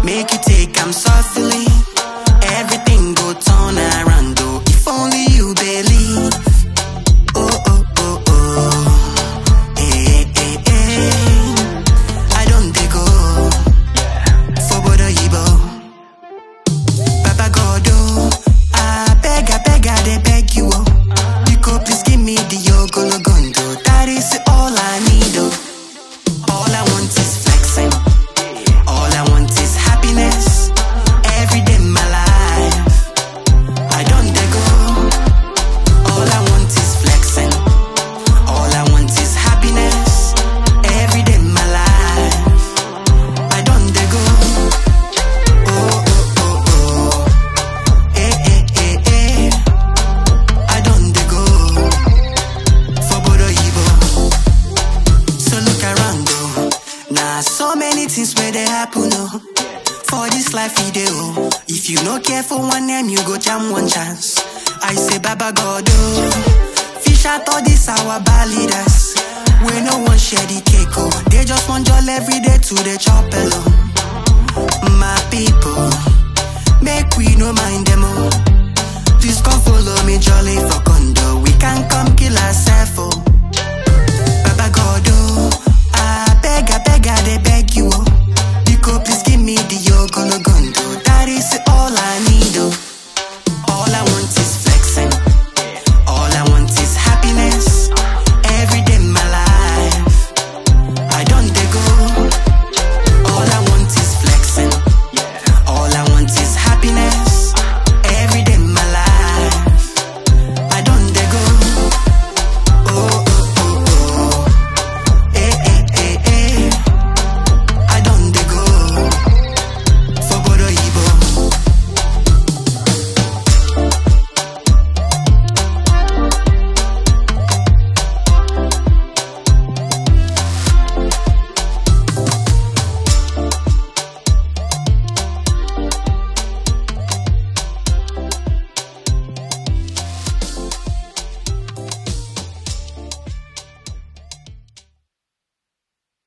Make you take am softly. Everything go turn around though. If only you believe. Oh oh oh oh. Eh eh eh. I don't dey go for Bodo Yibo. Baba God oh, I beg I beg I dey beg you oh. You go please give me the ogologondo. That is all I need oh. All I want is flexing. All I want is happiness. Every day in my life. I don't dey go. All I want is flexing. All I want is happiness. Every day in my life. I don't dey go. Oh oh oh oh. Eh eh eh eh. I don't dey go. For Bodo Yibo. So look around though. Nah, so many things where they happen oh. For this life we dey oh. If you no care for one name, you go jam one chance. I say Baba God oh. Fish out all this our bad leaders. We no one share the cake oh. They just want joy every day to the chop alone. My people, make we no mind